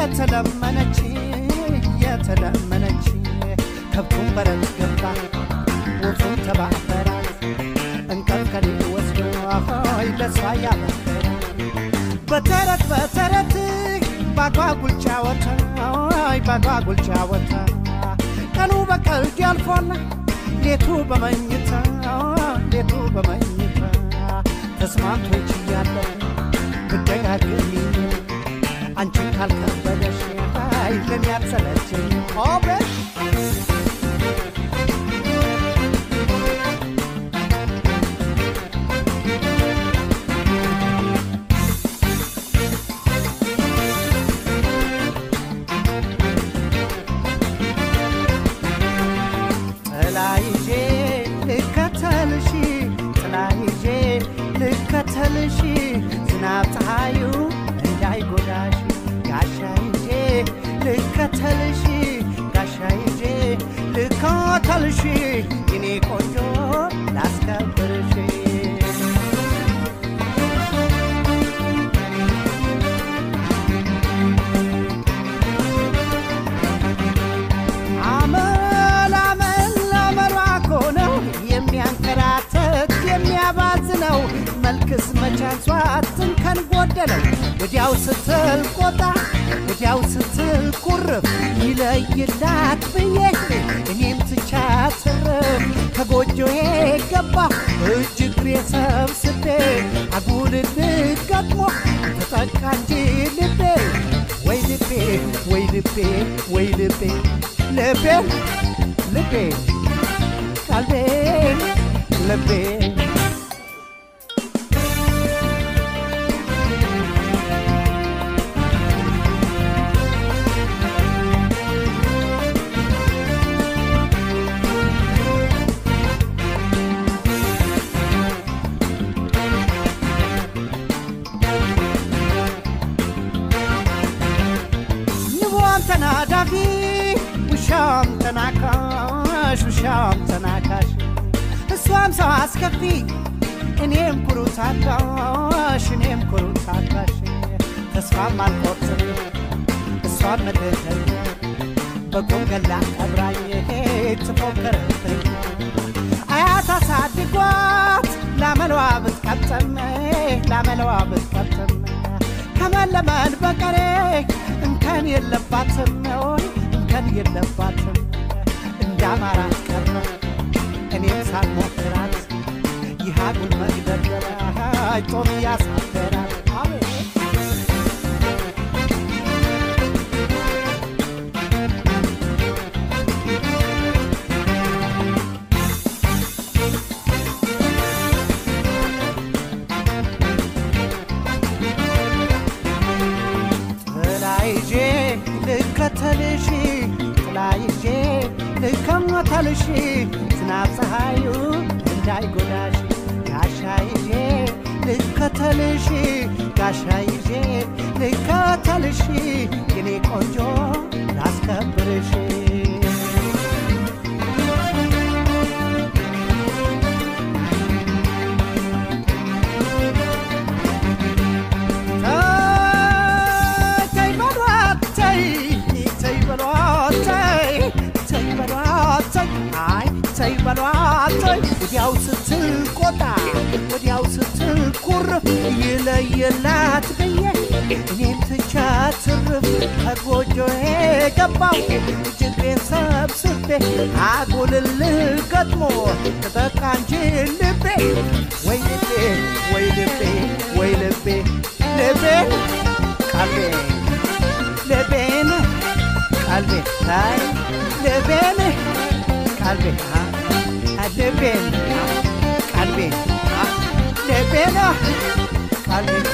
የተለመነች የተለመነች ከብቱን በረት ገባ ወፉን ተባበራት እንቀፍ ከሌለ ወስዶ ሆይ ለሷ ያበሰረ በተረት በተረት ባጓጉል ጫወታ ሆይ ባጓጉል ጫወታ ቀኑ በቀልድ ያልፎና ሌቱ በመኝታ ሌቱ በመኝታ ተስማምቶች እያለሁ ብደጋግሚ አንቺን ካልከበደሽ ኃይልን ያሰለችኝ ኦበሽ ጥላ ይዤ ልከተልሽ ጥላ ይዤ ልከተልሽ ዝናብ ፀሐዩ እንዳይጎዳሽ ጋሻ ይዤ ልከተልሽ ጋሻ ይዤ ልከተልሽ የኔ ቆንጆ ላስከብርሽ አመል አመል አመሏ እኮ ነው የሚያንከራተት የሚያባዝነው መልክስ መቻንሷት እንከን ጎደለው ወዲያው ስትል ቆጣ ወዲያው ስትል ቁርፍ ይለይላት ብዬ እኔም ትቻት ትርፍ ከጎጆዬ ገባ እጅ እግሬ ሰብስቤ አጉልል ገጥሞ ተጠቃ እንጂ ልቤ ወይ ልቤ ወይ ልቤ ወይ ልቤ ልቤ ልቤ ቀልቤ ልቤ ንቧም ተናዳፊ ውሻም ተናካሽ ውሻም ተናካሽ እሷም ሰው አስከፊ እኔም ኩሩ ታጋሽ እኔም ኩሩ ታጋሽ ተስፋም አልቆርጥም እሷን መደተኝ በቁም ገላ ቀብራኝ ትፎክርብኝ አያት አሳድጓት ላመለዋ ብትቀጥም ላመለዋ ብትቀጥም ከመለመን በቀሬ እንከን የለባትም ወይ እንከን የለባትም እንዳማራት ቀረ እኔም ሳልሞክራት ይህ አጉል መግደርደሪያ ጦም ያሳደራል አቤት ጥላ ይዤ ልከተልሽ ጥላ ይዤ ልከተልሽ ዝናብ ፀሐዩ እንዳይጎዳሽ ጋሻ ይዤ ልከተልሽ ጋሻ ይዤ ልከተልሽ የኔ ቆንጆ ላስከብርሽ ተይ በሏት ተይ ተይ በሏት ተይ ተይ በሏት ተይ አይ ተይ በሏት ተይ ወዲያው ስትል ቆጣ ወዲያው ስትል ቁርፍ ይለየላት ብዬ እኔም ትቻት ትርፍ ከጎጆዬ ገባው እጅግሬን ሰብስቤ አጉልል ገጥሞ ተጠቃ እንጂ ልቤ ወይ ልቤ ወይ ልቤ ወይ ልቤ ልቤን ቀልቤ ልቤን ቀልቤ አይ ልቤን ቀልቤ አ ልቤን ቀልቤ ልቤን ቀልቤ